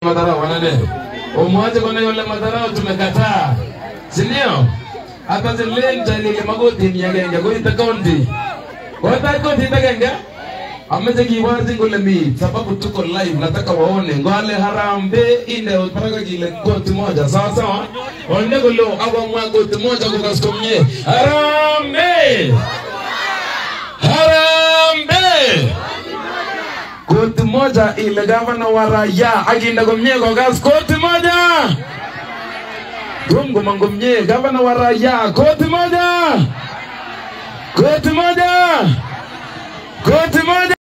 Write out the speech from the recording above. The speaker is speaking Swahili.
madharau wanane umwache kona yule madharau tumekataa si ndio hata zilenjalile magotini agenge koite county kotait kotit agenge ameche kiborchin kole mi sababu tuko live nataka waone ngole harambe inde utparaka kile koti moja sawa sawa onde kolo akomwa koti moja kukas komye harambe harambe koti moja ile gavana wa raia akinde komye kokas koti moja Gongo mangomye gavana wa raia koti moja koti moja koti moja